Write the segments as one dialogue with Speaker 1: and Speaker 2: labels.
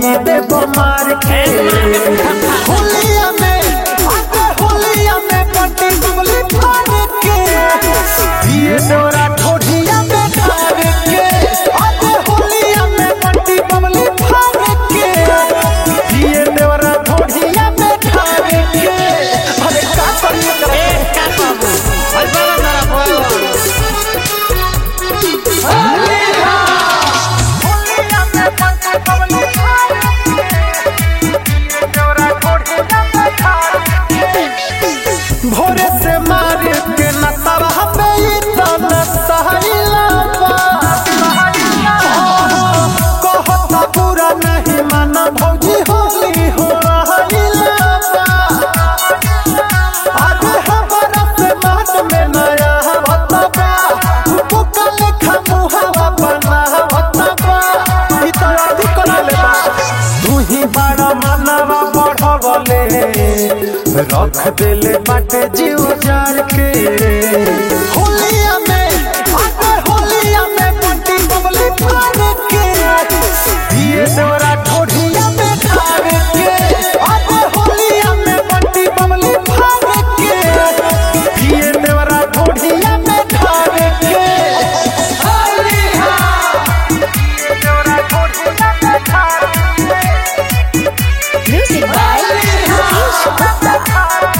Speaker 1: कई दे मार के होलिया में आगे होलिया में पट्टी बबली फाड़ के ये डोरा ठोठिया में डाल के आगे होलिया में पट्टी बबली फाड़ के ये डोरा ठोठिया में डाल के अरे का करिए करे
Speaker 2: का बाबू भाई बड़ा मेरा बोल
Speaker 1: होलिया में पट्टी बबली फाड़ के ये डोरा ठोठिया में डाल के भोरे से मार के नतवा हमें ये तन सहला कहता पूरा नहीं माना भौजी होली हो रहिला आगे हमारा से मान में नया भतबा बुका लेखा मुहावा बना भतबा ई तो अति कर ले बा तू ही बड़ा मनवा बढ़वले रख देले बाटे जीव जार के होलिया में आगे होलिया में पट्टी बबली फाड़ के ये डोरा ठोठिया में ठाड़ के आगे होलिया में पट्टी बबली फाड़ के ये डोरा ठोठिया में ठाड़ के होलिया ये डोरा ठोठिया में ठाड़ के
Speaker 3: Music by Mukesh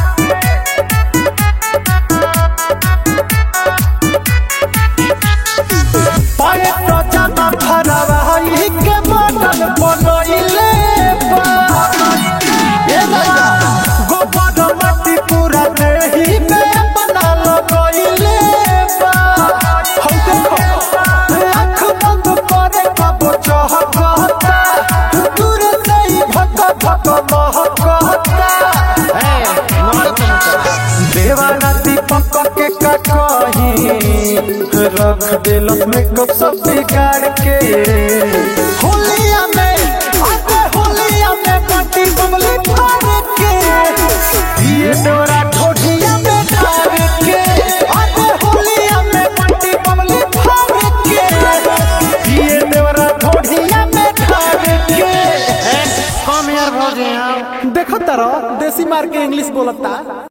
Speaker 1: पाए तो जाना भरवा ही के मटन बनइले बा ए राजा गोबर मट्टी पूरा देही में अपना लगइले बा हम देखो आँख बंद करे कब चहकता दूर से ही भक भक महकता देवाना दीपक के कटही रख दिलक में कब सब बिगाड़ के होलिया में आगे होलिया में पट्टी बबली फाड़ के ये डोरा ठोठिया में डाल के आगे होलिया में पट्टी बबली फाड़ के ये डोरा ठोठिया में डाल के
Speaker 2: कम यार भौजी हाँ
Speaker 1: देखो तारो देसी मार के इंग्लिश बोलता